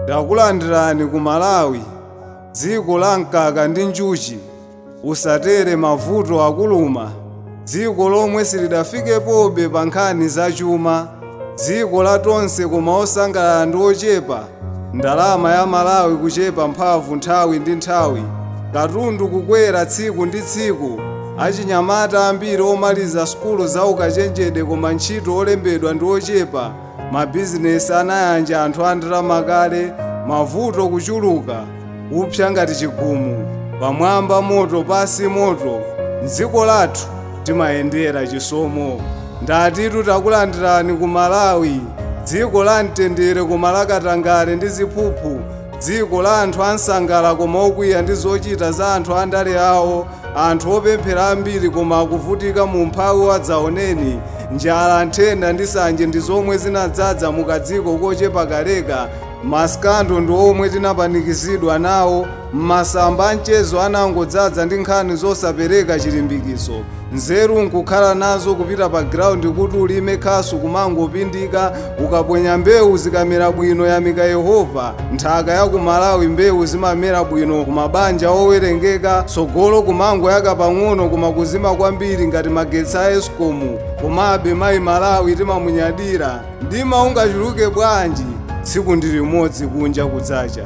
ndakulandirani ku malawi dziko la mkaka ndi njuchi usatere mavuto akuluma dziko lomwe silidafikepobe pa nkhani zachuma dziko la tonse koma osangalala ndi ochepa ndalama ya malawi kuchepa mphamvu nthawi ndi nthawi katundu kukwera tsiku ndi tsiku achinyamata ambiri omaliza sukulu za ukachenjede koma ntchito olembedwa ndi ochepa mabizinesi anayanja anthu a ndalama kale mavuto kuchuluka upsa ngati chigumu pamwamba moto pasi moto mdziko lathu timayendera chisomo ndatitu takulandirani ku malawi dziko la mtendere koma lakatangale ndi ziphuphu dziko la anthu ansangala koma okwiya ndi zochita za anthu andale awo anthu opemphera ambiri koma akuvutika mu mphawi wadzaoneni njala nthenda ndi sanje ndi zomwe zinadzaza mukadziko kochepa kaleka masikando ndi omwe tinapanikizidwa nawo masamba amchezo anangodzaza ndi nkhani zosapereka chilimbikitso nzeru nkukhala nazo kupita pa giraundi kuti ulime khasu kumangopindika ukaponya mbewu zikamera bwino yamika yehova nthaka ya ku malawi mbewu zimamera bwino ku mabanja owerengeka tsogolo kumangoyaka pang'ono koma kuzima kwambiri ngati magetsi a escom komabe mayi malawi timamunyadira mdima ungachuluke bwanji tsiku ndi limodzi kunja kudzacha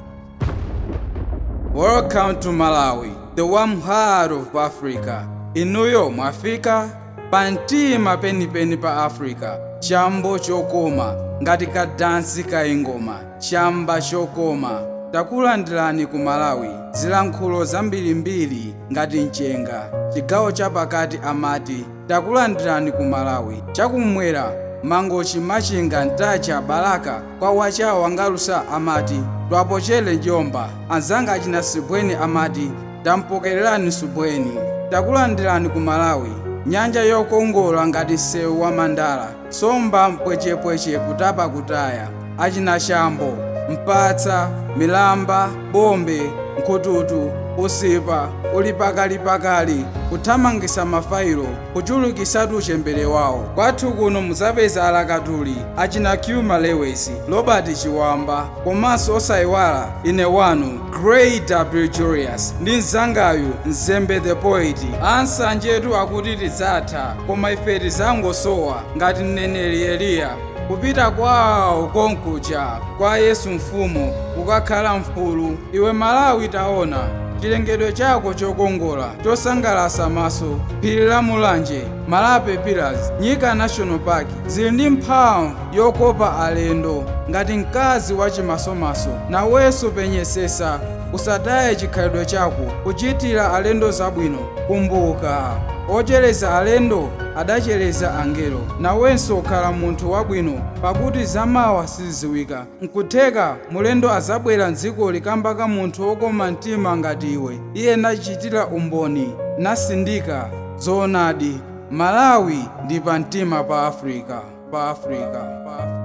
Welcome to Malawi, the warm heart of Africa. Inuyo mwafika pamtima penipeni pa Africa, chambo chokoma ngati kadansi kaingoma, chamba chokoma. takulandirani ku Malawi zilankhulo zambirimbiri ngati mchenga chigawo chapakati amati takulandirani ku Malawi chakumwera mangochi machinga ntacha balaka kwa wachawa wangalusa amati twapochere njomba anzanga achina sibweni amati tampokererani subweni takulandirani ku malawi nyanja yokongola ngati msewu wa mandala somba mpwechepweche kutapa kutaya achina shambo mpatsa milamba bombe nkhututu usipa uli pakalipakali kuthamangisa mafailo kuchulukisatu uchembere wawo kwathu kuno muzapeza alakatuli achina Hugh Lewis robert chiwamba komanso osayiwala ine wanu gray w julius ndi mzangayu mzembe the poet ansanjetu akuti tidzatha koma ife tizangosowa ngati mneneri eliya kupita kwawo konkuja kwa yesu mfumu kukakhala mfulu iwe malawi taona chilengedwe chako chokongola chosangalasa maso phiri la mulanje malape pillars nyika national park zili ndi mphamvu yokopa alendo ngati mkazi wachimasomaso nawenso penyesesa usataye chikhalidwe chako kuchitira alendo zabwino kumbuka ochereza alendo adachereza angelo nawenso ukhala munthu wabwino pakuti zamawa sizidziwika nkutheka mulendo azabwera mdziko likamba ka munthu wokoma mtima ngati iwe iye nachitira umboni nasindika zoonadi malawi ndi pa mtima pa afrika pa afrika pa afrika